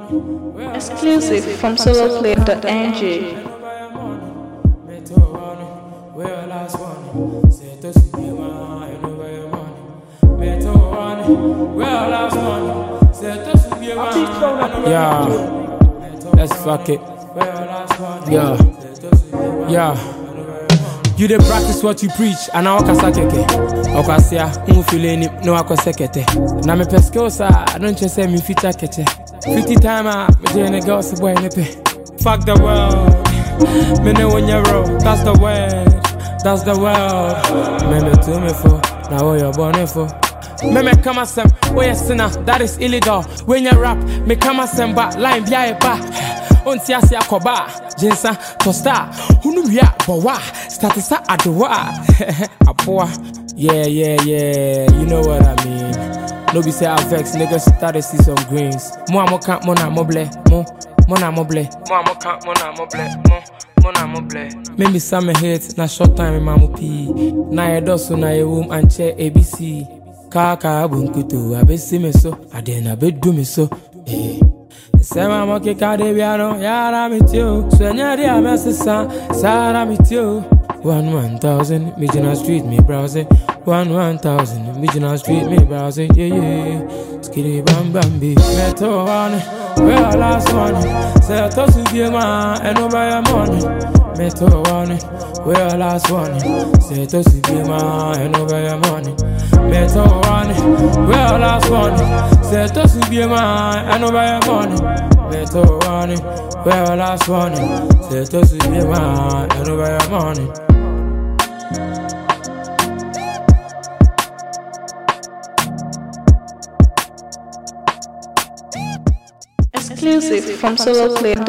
Exclusive from soloplay.ng. Yeah, let's fuck it. Yeah, yeah. You dey practice what you preach, and I kasa keke. Okasia, umu feeling it, no akose kete. Na me skills ah, I don't just say me feature kete. 50 time ah, me doing a girl so boy me pay. Fuck the world, me know when you're wrong. That's the word, that's the world. Me me to me for, now what you're born for. Me me come asem, oh yes sinner, that is illegal. When you rap, me come asem ba, line bi a ba. Onti ase akɔba, jinsa, tosta, hunu wia, bɔwa, statisa adowa, apoa. Yeah, yeah, yeah, you know what I mean. No be say I vex, niggas started see some greens. Mo amo kan, mo na mo ble, mo, mo na mo ble. Mo amo kan, mo na mo ble, mo. mo na mo ble. Maybe some hit, na short time in mamu pee. Na ye dosu na ye womb and chair ABC. Kaka bunkutu, abesi me so, adena bedu me so. Eh. Sema mo ke kade biano, yara mi tio. Swenya di amesisa, sara mi tio. One one thousand, Mijina Street me browsing. One one thousand, Mijina Street me browsing. Yeah yeah. Skitty bam bam be. Meto one, where last one. Say to su be ma, and no buy money. Meto one, where last one. Say to su be ma, and no buy money. Meto one, where last one. Say to su be ma, and no buy money. Meto one, where last one. Say to su be ma, and no buy money. Exclusive from soloplay.ng.